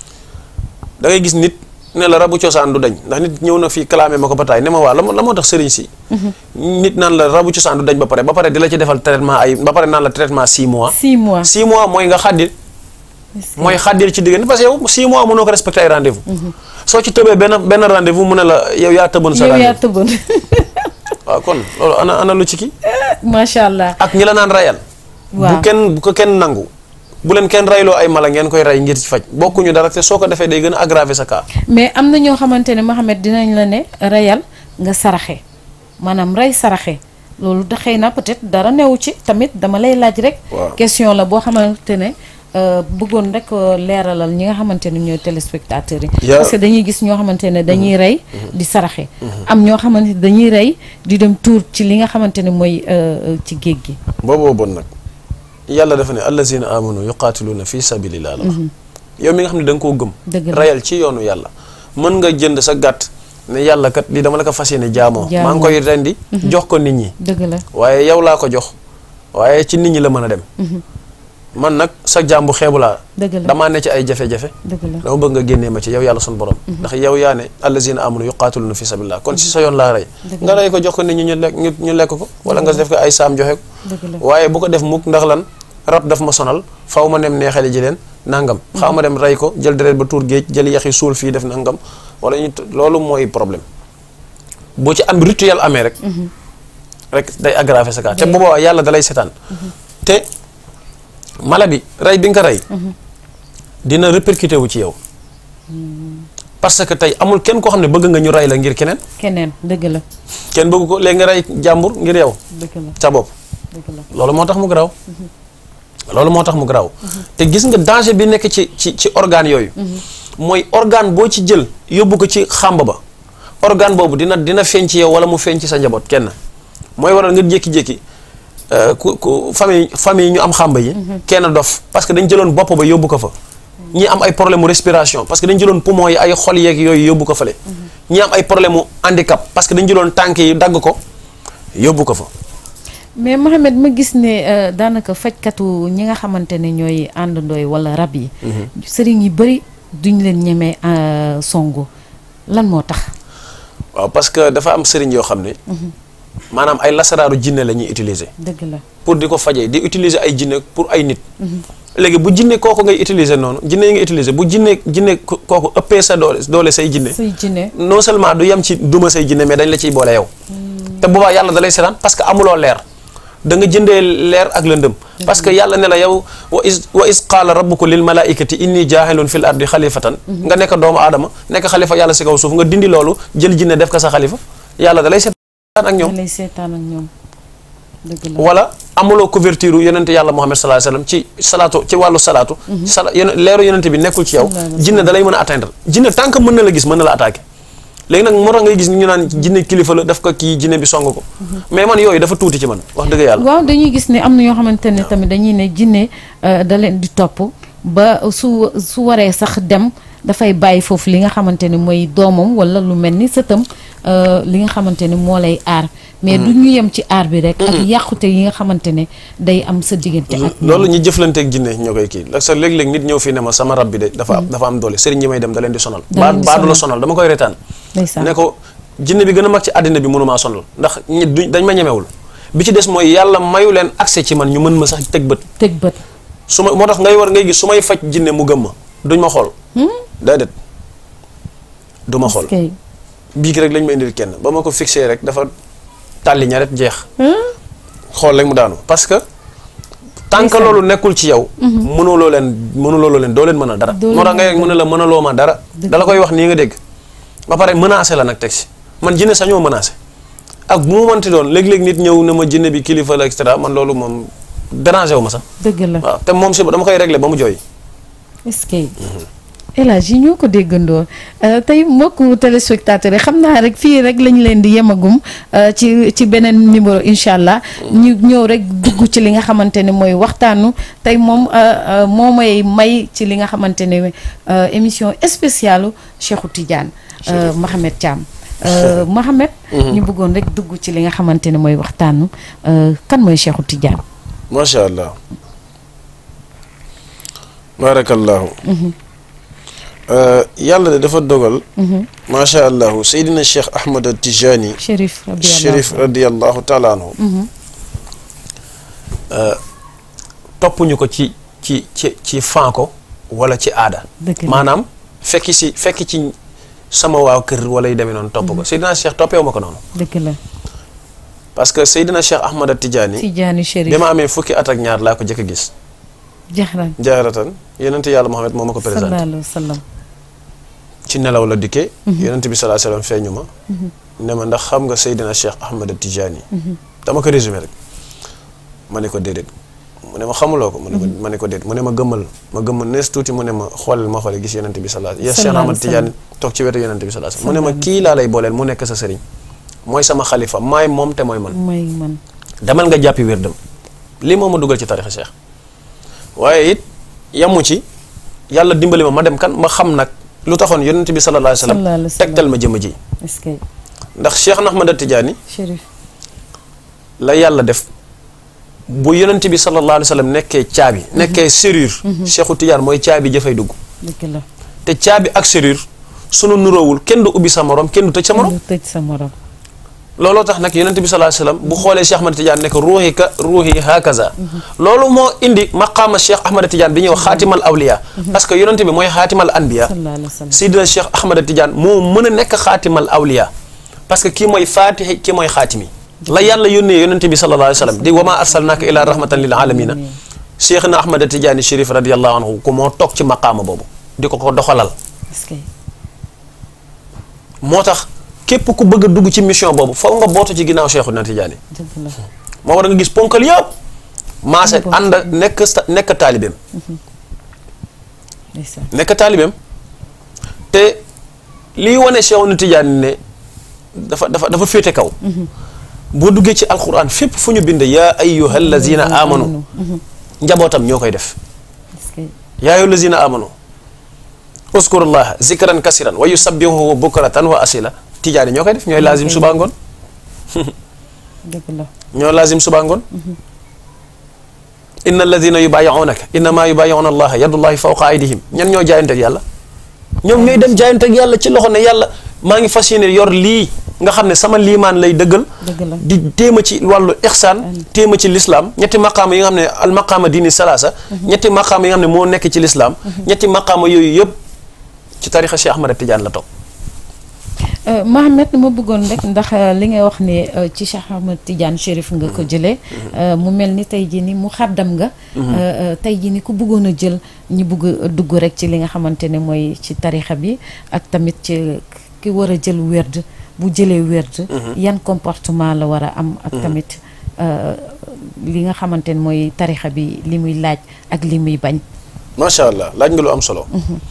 da ngay gis nit ne la rabu cosaan du dañ ndax nit ñëw na fii clamé ma ko ba taay ne ma waa la moo la moo tax sëriñ si nit naan la rabu cosaan du dañ ba pare ba pare di la ci defal traitement ay ba pare naan la traitement 6 mois six mois 6 mois mooy nga xàddil mooy xàddil ci diggante parce que yow 6 mois mënoo ko respecté ay rendez-vous soo ci tëbee benn benn rendez-vous mu ne la yow yaa tëboon sa yow yaa rendez-vous tëboon waaw kon loolu ana ana lu ci kii macha allah ak ñi la naan rayal bu waaw kenn bu ko kenn nangu bu leen kenn rayloo ay mala ngeen koy ray ngir ci faj bokkuñu dara te soo ko defee day gën a aggraver sa cas mais am na ñoo xamante ne Mohamed dinañ la ne reyal nga saraxe maanaam rey saraxe loolu da xëy na peut-être dara newu ci tamit dama lay laaj rek Waaw. question la boo xamante ne euh, bëggoon rek euh, leeralal ñi nga xamante ne ñooy téléspectateurs yi Ya- parce que dañuy gis ñoo xamante ne dañuy rey di saraxe am ñoo xamante ne dañuy rey di dem tuur ci li nga xamante ne mooy euh, euh, ci géej gi booboo bon nag yàlla dafa ne allazina amanu yuqaatiluuna fi sabilillah la wax yow mi nga xam ne da nga koo gëm Dëgg la. rayal ci yoonu yàlla mën nga jënd sa gàtt ne yàlla kat lii dama la ko fas yéene jaamoo Jaamoo. maa ngi koy rendi jox ko nit ñi dëgg la waaye yow laa ko jox waaye ci nit ñi la mën a dem man nag sa jàmbu xeebu laa dëgg la damaa ne ci ay jafe-jafe dëgg la dama bëgg nga génnee ma ci yow yàlla sunu borom ndax yow yaa ne allazina amanu yuqatiluna fi sabilillah kon si sa yoon laa rey Dëgg nga rey ko jox ko nit ñi ñu lekk ñu ñu lekk ko wala nga def ko ay saam joxe ko dëgg la waaye bu ko def mukk ndax lan rab daf ma sonal faw ma dem neexale ji leen nangam xaw ma dem rey ko jël deret ba tuur géej jël yaxi suul fii def nangam wala ñu loolu mooy problème boo ci am rituel amee rek rek day aggraver sa cas te bu boobaa yàlla dalay setaan te mala bi rey bi nga ko rey dina répercuté wu ci yow parce que tey amul kenn koo xam ne bëgg nga ñu rey la ngir keneen keneen dëgg la kenn bëgg ko léegi nga rey jàmbur ngir yow dëgg la sa bopp dëgg la loolu moo tax mu garaaw loolu moo tax mu garaaw te gis nga danger bi nekk ci ci ci organe yooyu mooy organe boo ci jël yóbbu ko ci xàmb ba organe boobu dina dina feeñ ci yow wala mu feeñ ci sa njaboot kenn mooy waral nga jékki-jékki euh, ku ku famille famille ñu am xàmb yi kenn dof parce que dañ jëloon bopp ba yóbbu ko fa ñi am ay problème mu respiration parce que dañ jëloon poumon yi ay xol yeeg yooyu yóbbu ko fale ñi am ay problème mu handicap parce que dañ jëloon tànk yi dagg ko yóbbu ko fa mais Mohamed ma gis ne euh, daanaka fajkatu ñi nga xamante ne ñooy àndandooy wala rab yi sëriñ yi bëri duñ leen ñemee euh, songu lan moo tax waaw parce que dafa am sëriñ yoo xam ne maanaam ay lasaraaru jinne la ñuy utiliser dëgg la pour di ko fajee di utiliser ay jinne pour ay nit léegi bu jinne kooku ngay utiliser noonu jinne yi nga utiliser bu jinne jinne ko- kooku ëppee sa doole doole say jinne say jinne non seulement du yem ci duma say jinne mais dañ la ciy boole yow te boobaa yàlla da lay seetaan parce que amuloo leer da nga jëndee leer ak lëndëm parce que yàlla ne la yow wa is wa is qaala rabbuka lil malaikati inni jaahilun fil ardi xalifatan nga nekk doomu aadama nekk xalifa yàlla si kaw suuf nga dindi loolu jël jinne def ko sa xalifa yàlla da lay seetaan ak ñoom da lay seetaan ak ñoom dëgg la wala amuloo couverture yonente yàlla Muhammad sallallahu alayhi wasallam ci salaatu ci wàllu salaatu sala yone- leeru yonente bi nekkul ci yow Sallallahu alayhi wa jinne da lay mën a atteindre jinne tant que mën na la gis mën na la attaquer léegi nag moo tax ngay gis ñu naan jinne kilifa la daf ko kii jinne bi song ko mais man yooyu dafa tuuti ci man wax dëgg yàlla waaw dañuy gis ne am na ñoo xamante ne tamit dañuy ne jinne euh, da leen di topp ba su su waree sax dem dafay bàyyi foofu li nga xamante ne mooy doomam wala lu mel ni sëtam euh, li nga xamante ne moo lay aar mais du ñu yem ci aar bi rek ak yàqute yi nga xamante ne day am sa diggante ak ñoom. loolu ñu jëflanteeg jinne ñoo koy kii la sa léeg-léeg nit ñëw fii ne ma sama rab bi de dafa dafa am doole sëriñ ñi may dem da leen di sonal Da baa leen di baa du la sonal. sonal dama koy retaan ndeysaan ne ko jinne bi gën a mag ci àddina bi mënumaa sonal ndax ñi duñ dañ ma ñemewul bi ci des mooy yàlla mayu leen accès ci man ñu mën ma sax teg bët tëg bët su ma moo tax ngay war ngay gis su may faj jinne mu gëm ma duñ ma xool déedéet du ma xool kay bii ki rek lañ ma indil kenn ba ma ko fixé rek dafa tàlli ñaret jeex xool rek mu daanu parce que tant que Ndeysaan. loolu nekkul ci yow mënuloo leen mënuloo leen doo leen mën a dara Doo moo tax leen ngay mën a mën a la mënaloo ma dara Dëgg dala koy wax nii nga dégg ba pare menacé la nag teg si man jinne sañoo menacé ak bu mu mënti doon léeg-léeg nit ñëw ne ma jinne bi kilifa la et cetera man loolu moom dérangé wu ma sax dëgg la waaw te moom si dama koy réglé ba mu jooy est-ce que El Hadj yi ñoo ko déggandoo euh, tey mbokku téléspectateurs yi xam naa rek fii rek lañ leen di yemagum euh, ci ci beneen numéro incha allah ñu ñëw rek dugg ci li nga xamante ne mooy waxtaanu tey moom euh, euh, moo may may ci li nga xamante ne euh, émission spéciale Cheikhou Tidiane euh, Mohamed Thiam Euh, Mohamed ñu bëggoon rek dugg ci li nga xamante ne mooy waxtaanu euh, kan mooy Cheikhou Tidiane macha allah barakallahu yàlla de dafa dogal macha allahu seydina cheikh ahmad tijani Chérif radiyallahu chérif radiallahu taala anhu toppuñu ko ci ci ci ci fan ko wala ci aada Dëgg la. maanaam fekki si fekki ci sama waaw kër wala yu demee noonu topp ko seydina cheikh toppeewu ma ko noonu dëgg la parce que seydina cheikh ahmad tijani Tidiane Chérif bi ma amee fukki at ak ñaar laa ko jëkk a gis jaxran jaaratan yonente yàlla Muhammad moo ma ko présenté sallallahu alayhi wa sallam ci nelaw la dikkee yonente bi salaa sallam feeñu ma ne ma ndax xam nga Seydina Cheikh Ahmad Tijani dama ko résumé rek ma ne ko déedéet mu ne ma xamuloo ko mu ne ko ma ne ko déedéet mu ne ma gëmmal ma gëmmal nees tuuti mu ne ma xoolal ma xoole gis yonente bi salaa ya Cheikh Sallallahu Ahmad alayhi wa sallam. Tijani toog ci wetu yonente bi salaa sallam mu ne ma kii laa lay booleel mu nekk sa sëriñ mooy sama xalifa maay moom te mooy man mooy man demal nga jàppi wérdam lii moo ma dugal ci tarixa cheikh waaye it yamu ci yàlla dimbali ma ma dem kan ma xam nag lu taxoon yonent bi sallallahu alayhi wa sallam Sallallahu alayhi wa sallam. tegtal ma jëmm ji est-ce que ndax cheikh na Ahmad Tidiane Chérif la yàlla def bu yonent bi sallallahu alayhi wa sallam nekkee caabi nekkee serrure Cheikhu Tidiane mooy caabi jëfay dugg dëgg la te caabi ak serrure sunu nuroowul kenn du ubbi sa morom kenn du tëj sa morom du tëj sa morom looloo tax nag yonent bi sallallahu alayhi wasallam bu xoolee Cheikh Ahmad Tidiane nekk ruuxi ka ruuxi hakaza loolu moo indi maqaama Cheikh Ahmad Tidiane bi ñuy wax xaatimal awliya parce que yonent bi mooy xaatimal anbiya sallallahu alayhi wa sallam Seydina Cheikh Ahmad Tidiane moo mën a nekk xaatimal awliya parce que kii mooy faatixi kii mooy xaatimi la yàlla yónnee yonent bi sallallahu alayhi wasallam di wa maa arsalnaaka ila rahmatan lil alamina Cheikh na Ahmad Tidiane Chérif radiyallahu anhu ku moo toog ci maqaama boobu di ko ko doxalal est-ce que moo tax képp ku bëgg a dugg ci mission boobu foog nga bootu ci ginnaaw Cheikhu na Tidiane dëgg la moo war nga gis ponkal yëpp maase Ponkal. ànd nekk sta- nekk taalibeem ndeysaan nekk taalibeem te liy wane Cheikhu na Tidiane ne dafa dafa dafa féete kaw boo duggee ci alquran fépp fu ñu bind yaa ayyuha allazina amanu njabootam ñoo koy def est-ce que yaa ayyuha allazina amanu uskurullaha zikran kasiran wa yusabbihuhu bukratan wa asila Tidiane ñoo koy def ñooy laazim suba ngoon dëgg la ñoo laazim suba ngoon inna alladina yubayi'unaka innama yubayi'una allaha yadullahi fawqa aydihim ñan ñoo jaayante ak yàlla ñoom ñooy dem jaayante ak yàlla ci loxo ne yàlla maa ngi fas yéene yor lii nga xam ne sama liimaan lay dëggal dëgg la di téema ci wàllu ixsaan téema ci lislaam ñetti maqaama yi nga xam ne al maqaama diini salaasa ñetti maqaama yi nga xam ne moo nekk ci lislaam ñetti maqaama yooyu yëpp ci tarixa Cheikh Ahmad Tidiane la toog Euh, Mohamed ma bëggoon rek ndax euh, li ngay wax ne euh, ci Cheikh Ahmed Tidiane Chérif nga ko jëlee euh, mu mel ni tey jii ni mu xaddam nga euh, euh, tey jii ni ku bëggoon a jël ñi bëgg a dugg rek ci li nga xamante ne mooy ci tarixa bi ak tamit ci ki war a jël werd bu jëlee werd yan comportement la war a am ak tamit euh, li nga xamante ne mooy tarixa bi li muy laaj ak li muy bañ macha allah laaj nga lu am solo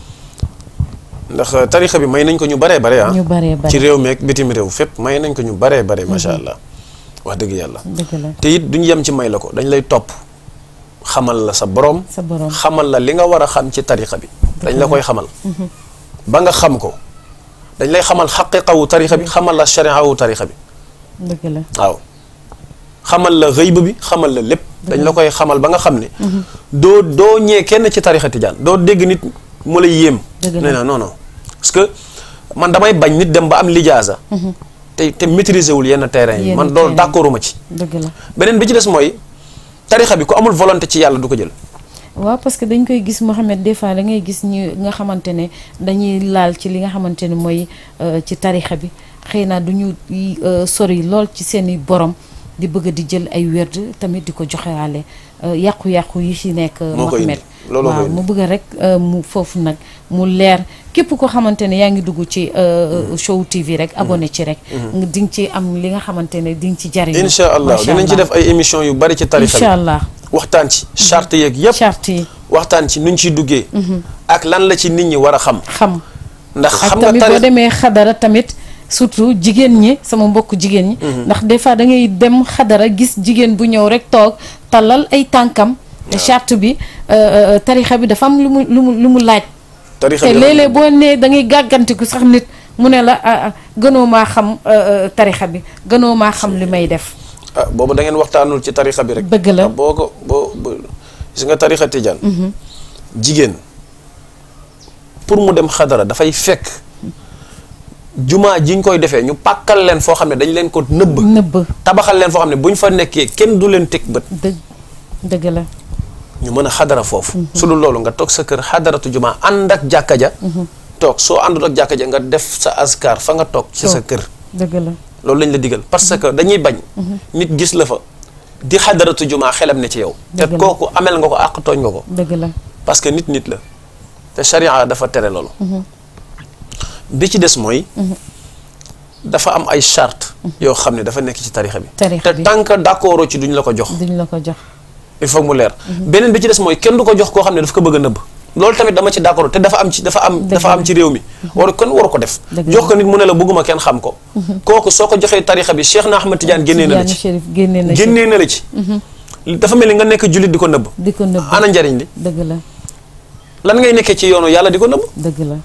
ndax tarixa bi may nañ ko ñu baree bare ah ñu baree bare ci réew meeg bitim réew fépp may nañ ko ñu baree bare macha allah wax dëgg yàlla dëgg la te it duñu yem ci may la ko dañ lay topp xamal la sa borom sa borom xamal la li nga war a xam ci tarixa bi dañ la koy xamal ba nga xam ko dañ lay xamal xaqiqawu tarixa bi xamal la shariawu tarixa bi dëgg la waaw xamal la xëyb bi xamal la lépp dañ la koy xamal ba nga xam ne doo doo ñee kenn ci tarixa tijaan doo dégg nit mu lay yéem Dëgg la. nee na non non parce que man damay bañ nit dem ba am lijaasa te te maîtriser wul yenn terrain yi Yenn man loolu terrain. d'accorduma ci dëgg la beneen bi ci des mooy tarixa bi ku amul volonté ci yàlla du ko jël waaw parce que dañ koy gis Mohamed des fois da ngay gis ñu nga xamante ne dañuy laal ci li nga xamante ne mooy euh, ci tarixa bi xëy na du ñu euh, sori lool ci seeni borom di bëgg di jël ay werd tamit di ko joxewaale euh, yàqu-yàqu yi ci nekk Moo koy Mohamed indi. Looloo koy waaw indi. mu bëgg rek euh, mu foofu nag mu leer képp ko xamante ne yaa ngi dugg ci euh, show TV rek abonné ci rek nga di nga ci am li nga xamante ne di nga ci jariñu incha allah Macha dinañ ci Allah. def ay émission yu bari ci tarixa incha bi allah waxtaan ci charte yeeg yépp charte yi waxtaan ci nuñ ciy duggee ak lan la ci nit ñi war a xam xam ndax ak xam nga tamit boo tarix demee xadara tamit surtout jigéen ñi sama mbokk jigéen ñi ndax des fois da ngay dem xadara gis jigéen bu ñëw rek toog tallal ay tànkam te charte bi euh, euh, tarixa bi dafa am lu mu lu mu lu mu laaj tarixa te bi léeg-léeg boo nee da ngay gàggantiku sax nit mu ne la ah, ah, gënoo maa xam euh, euh, tarixa bi gënoo maa xam li may def ah boobu da ngeen waxtaanul ci tarixa bi rek Dëgg la. ah, boo ko boo boo- gis nga tarixa tijaan jigéen pour mu dem xadara dafay fekk jumaa ji ñu koy defee ñu pàkkal leen foo xam ne dañ leen ko nëbb nëbb tabaxal leen foo xam ne bu ñu fa nekkee kenn du leen teg bët dëgg dëgg la ñu mën a xadara foofu su dul loolu nga toog sa kër xadaratu jumaa ànd ak jàkka ja toog soo àndul ak jàkka ja nga def sa askar fa nga toog ci sa Toog. kër dëgg la loolu lañ la digal parce que dañuy bañ nit gis la fa di xadaratu jumaa xelam ne ci yow te Dëgg la. kooku amel nga ko àq tooñ nga ko dëgg la parce que nit nit la te charia dafa tere loolu bi ci des mooy dafa am ay charte yoo xam ne dafa nekk ci tarixa bi Tarixa te bi. tant que d'accord ci duñ la ko jox duñ la ko jox il faut mu leer beneen bi ci des mooy kenn du ko jox koo xam ne daf ko bëgg a nëbb loolu tamit dama ci d'accord te dafa am ci dafa am Dëgg dafa am la. ci réew mi waru kon waru ko def Dëgg jox la. ko nit mu ne la bëgguma kenn xam ko kooku soo ko joxee tarixa bi Cheikh na Ahmad Tidiane génnee na la Tidiane ci Chérif génnee na ci génnee na la ci dafa mel ni nga nekk jullit di ko nëbb di ko nëbb ana njariñ li dëgg la lan ngay nekkee ci yoonu yàlla di ko nëbb dëgg la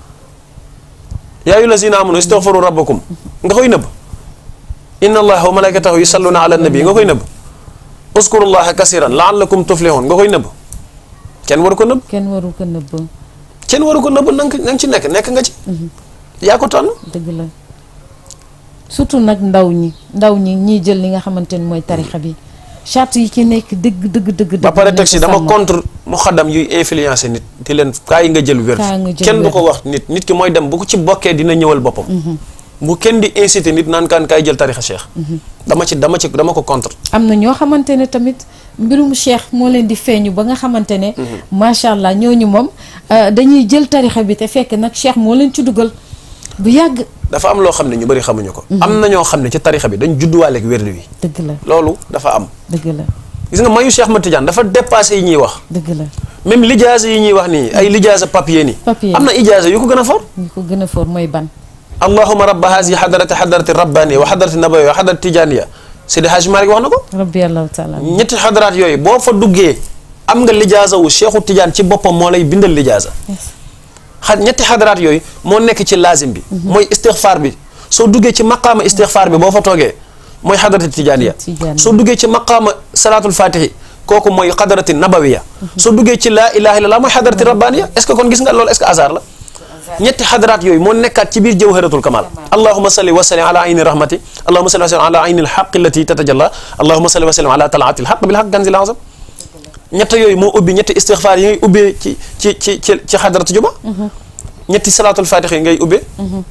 yaa ayyuha lazina amanu istaghfiru rabbakum nga koy nëbb inna allaha wa malaikatahu yusalluna ala nabi nga koy nëbb uskurullaha kasiran laallakum tuflihun nga koy nëbb kenn waru ko nëbb kenn waru ko nëbb kenn waru ko nëbb na nga na nga ci nekk nekk nga ci yaa ko tànn dëgg la surtout nag ndaw ñi ndaw ñi ñiy jël li nga xamante ni mooy tarixa bi charte yi ci nekk dëgg dëgg dëgg ba pare teg si nañ ko dama sàmm. contre mu xaddam yuy influencé nit di leen kaa yi nga jël wér Kaa nga jël kenn du wér. ko wax nit nit ki mooy dem bu ko ci bokkee dina ñëwal boppam bu kenn di incité nit naan kaan kaay jël tarixa cheikh dama ci dama ci dama ko contre am na ñoo xamante ne tamit mbirum cheikh moo leen di feeñu ba nga xamante ne macha allah ñooñu moom euh, dañuy jël tarixa bi te fekk nag cheikh moo leen ci dugal bu yàgg dafa am loo xam ne ñu bëri xamuñu ko am na ñoo xam ne ci tarixa bi dañ judduwaaleeg wérdu wi dëgg la loolu dafa am dëgg la gis nga mayu Cheikh Ahmad Tidiane dafa dépassé yi ñuy wax dëgg la même lijaasa yi ñuy wax nii ay lijaasa papier nii Papier. am na ijaasa yu ko gën a for ñu ko gën a foor mooy ban allahuma rabba haasi xadarati xadarati rabbaniya wa xadarati nabawiya wa xadarati tijaniya Seydi Hajji Malik wax na ko rabbi allahu taala ñetti xadaraat yooyu boo fa duggee am nga lijaasa wu Cheikhu Tidiane ci boppam moo lay bindal lijaasa Yes. xa ñetti xadaraat yooyu moo nekk ci lazim bi mooy istixfaar bi soo duggee ci maqaama istixfaar bi boo fa toogee mooy xadarati tijaniya Tijaaniya. soo duggee ci maqaama salaatul fatihi kooku mooy xadarati nabawiya soo duggee ci laa ilaha illallah mooy xadarati rabbaniya est ce que kon gis nga loolu est ce que hasard la ñetti xadaraat yooyu moo nekkaat ci biir jawharatul kamal allahuma salli wa sallim ala ayni rahmati allahuma salli wa sallim ala ayni alxaqi allati tatajalla allahuma salli wa sallim ala talaati alxaq bilxaq ganzil azam ñett yooyu moo ubbi ñetti istixfaar yi ngay ubbee ci ci ci ci ci xadaratu juma ñetti salaatul fatix yi ngay ubbee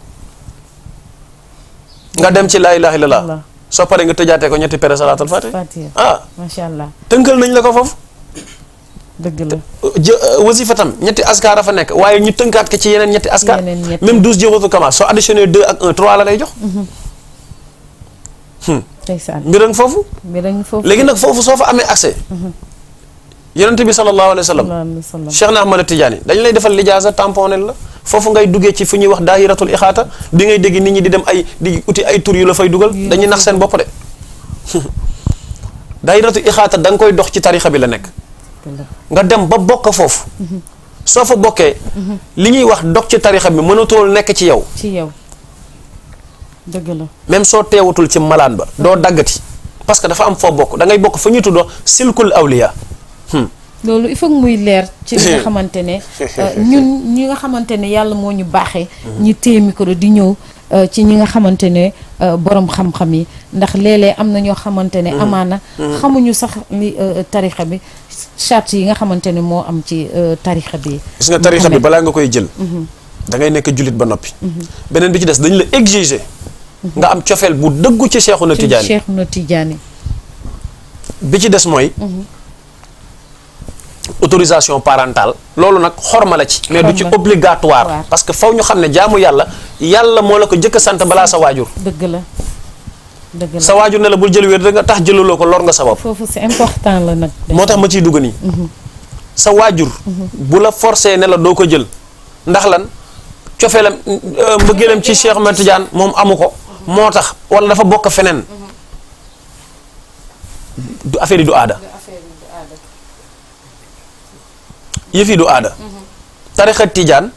nga dem ci laa ilaha illallah Allah. soo paree nga tëjaatee ko ñetti pere salaatul fatix Fatiha ah macha allah tënkal nañ la ko foofu dëgg la jë wasifa tam ñetti askar a fa nekk waaye ñu tënkaat ko ci yeneen ñetti askar Yeneen ñetti. même douze jawharatul kamal soo additionné deux ak un trois la lay jox ndeysaan mbir ak foofu bi dañ foofu léegi nag foofu soo fa amee accès yonente bi sallallahu alayhi wa sallam sallallahu alayhi wa sallam Cheikh na Ahmad Tidiane dañ lay defal lijaasa tamponel la foofu ngay duggee ci fu ñuy wax daahiratul ixaata bi ngay dégg nit ñi di dem ay di uti ay tur yu la fay dugal Yu la dañuy fay nax seen bopp de daahiratul ixaata da nga koy dox ci tarixa bi la nekk dëgg la nga dem ba bokk foofu soo fa bokkee li ñuy wax dog ci tarixa bi mënatul nekk ci yow ci yow dëgg la même soo teewatul ci malaan ba doo daggati parce que dafa am foo bokk da ngay bokk fa ñuy tuddoo silkul awliya loolu il faut que muy leer ci li nga xamante ne euh, ñun ñi nga xamante ne yàlla moo ñu baaxee ñi téye micro di ñëw euh, ci ñi nga xamante ne euh, borom xam-xam yi ndax léeg-léeg am na ñoo xamante ne amaana xamuñu sax li euh, tarixa bi charte yi nga xamante ne moo am ci euh, tarixa bi gis nga tarixa bi Mohamed. balaa nga koy jël da ngay nekk jullit ba noppi beneen bi ci des dañ la exiger nga am cofeel bu dëggu ci Seexuna ci Tijaani Cheikh na Tidiane bi ci des mooy autorisation parentale loolu nag xorma la ci mais du ci Xorma. obligatoire Waar. parce que faw ñu xam ne jaamu yàlla yàlla moo la ko jëkk a sant balaa sa waajur dëgg la dëgg la sa waajur ne la bul jël wér da nga tax jëlaloo ko lor nga sa bopp foofu c'est important la nag moo tax ma ciy dugg nii sa waajur bu la forcé ne la doo ko jël ndax lan cofeelam euh, mbëggeelam ci Cheikh Ahmed Tidiane moom amu ko moo tax wala dafa bokk feneen du affaire yi du aada yëf yi du aada tarixa Tidiane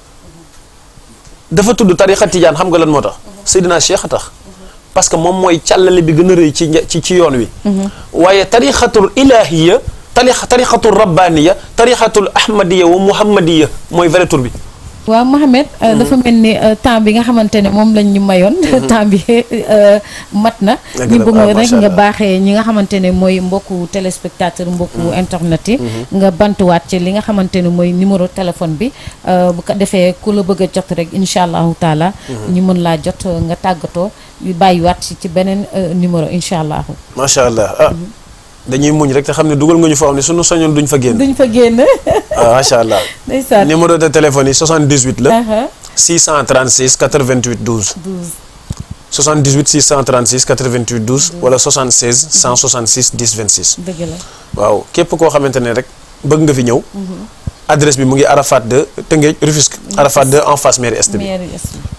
dafa tudd tarixa Tidiane xam nga lan moo tax Seydina Cheikh a tax parce que moom mooy càllale bi gën a rëy ci nja- ci ci yoon wi waaye tarixatul ilahiya tarix tarixatul rabbaniya tarixatul ahmadiya wa muhammadiya mooy vrai tur bi waaw Mohamed euh, dafa mel ni euh, temps bi nga xamante ne moom lañ ñu mayoon temps bi euh, mat na Dëgg ñu la, bëgg waaw, rek macha nga Allah. baaxee ñi nga xamante ne mooy mbokku téléspectateur mbokku internet yi nga bantuwaat ci li nga xamante ne mooy numéro téléphone bi euh, bu ko defee ku la bëgg a jot rek incha allahu taala ñu mën laa jot euh, nga tàggatoo yu bàyyiwaat ci ci beneen euh, numéro incha allahu macha allah ah dañuy muñ rek te xam ne dugal nga ñu foo xam ne sunu soñoon duñ fa génn duñ fa génn ah macha allah ndeysaan numéro de téléphone yi 78 la aha 636 88 12 12 78 636 88 12 wala 76 166 10 26 dëgg la waaw képp koo xamante ne rek bëgg nga fi ñëw adresse bi mu ngi Arafat 2 Tëngéej Rufisque Arafat 2 en face mairie est bi mairie est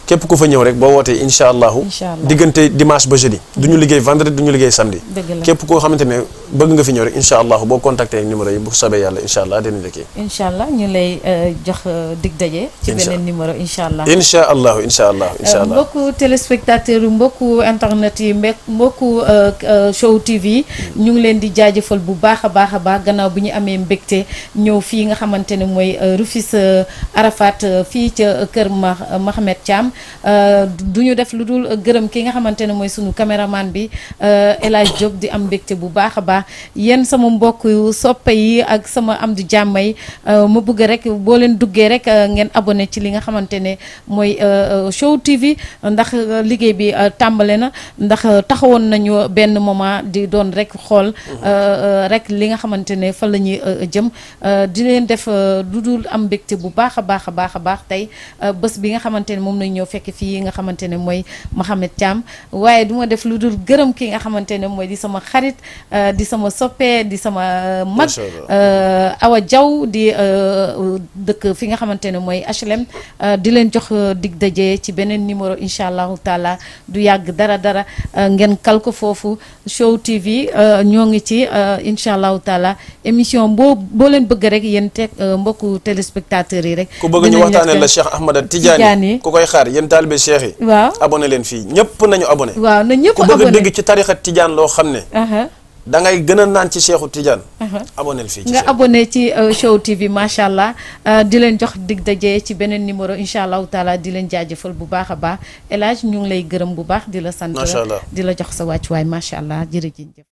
képp ku fa ñëw rek boo wootee incha allahu Incha allah. diggante dimanche ba jeudi du ñu liggéey vendredi du ñu liggéey samedi dëgg la képp koo xamante ne bëgg nga fi ñëw rek incha allahu boo contacté ak numéro yi bu sobee yàlla incha allah dinañ la kii incha allah ñu lay euh, jox euh, dig daje. ci Incha beneen numéro incha allah. incha allahu incha allahu incha allah mbokku téléspectateur yi mbokku internet yi mbek mbokku euh, euh, show TV ñu ngi leen di jaajëfal bu baax a baax a baax gannaaw bi ñu amee mbégte ñëw fii nga xamante ne mooy euh, Rufisque Arafat euh, fii ca kër Ma Mohamed Thiam euh, du ñu def lu dul gërëm ki nga xamante ne mooy sunu caméraman bi euh, El Hadj Diop di am mbégte bu baax a baax yéen sama mbokk yu soppe yi ak sama am di jàmm yi euh, ma bëgg rek boo leen duggee rek euh, ngeen abonné ci li nga xamante ne mooy euh, euh, show TV ndax euh, liggéey bi euh, tàmbale na ndax euh, taxawoon nañu benn moment di doon rek xool euh, euh, rek li nga xamante ne fa la ñuy euh, jëm euh, di leen def euh, lu dul am mbégte bu baax a baax a baax a baax tey euh, bés bi nga xamante ne moom nañ ñëw fekk fii nga xamante ne mooy Mohamed Thiam waaye du ma def lu dul gërëm ki nga xamante ne mooy di sama xarit euh, di sama soppe di sama euh, mag Macha Allah. euh, Awa Diaw di euh, dëkk fi nga xamante ne mooy HLM euh, di leen jox euh, dig daje ci beneen numéro incha allahu taala du yàgg dara dara euh, ngeen kal ko foofu Show TV euh, ñoo ngi ci euh, incha allahu taala émission boo boo leen bëgg rek yéen teg euh, mbokku téléspectateurs yi rek. ku bëgg ñu dinañ waxtaanee leen la ko- Cheikh Ahmada Tidiane. Tidiane ku koy xaar yéen taalibe Cheikh yi waaw abonné leen fii ñëpp nañu abonné waaw na ñëpp ku bëgg a abonné dégg ci tarixa Tidiane loo xam ne Aha, da ngay gën a naan ci Cheikhu Tidiane aha. abonné fii ci nga Cheikh. abonné ci euh, Show TV macha allah euh, di leen jox dig daje ci beneen numéro incha allahu taala di leen jaajëfal bu baax a baax El Hadj ñu ngi lay gërëm bu baax di la sant Macha allah. di la jox sa wàccuwaay macha allah jërëjëf.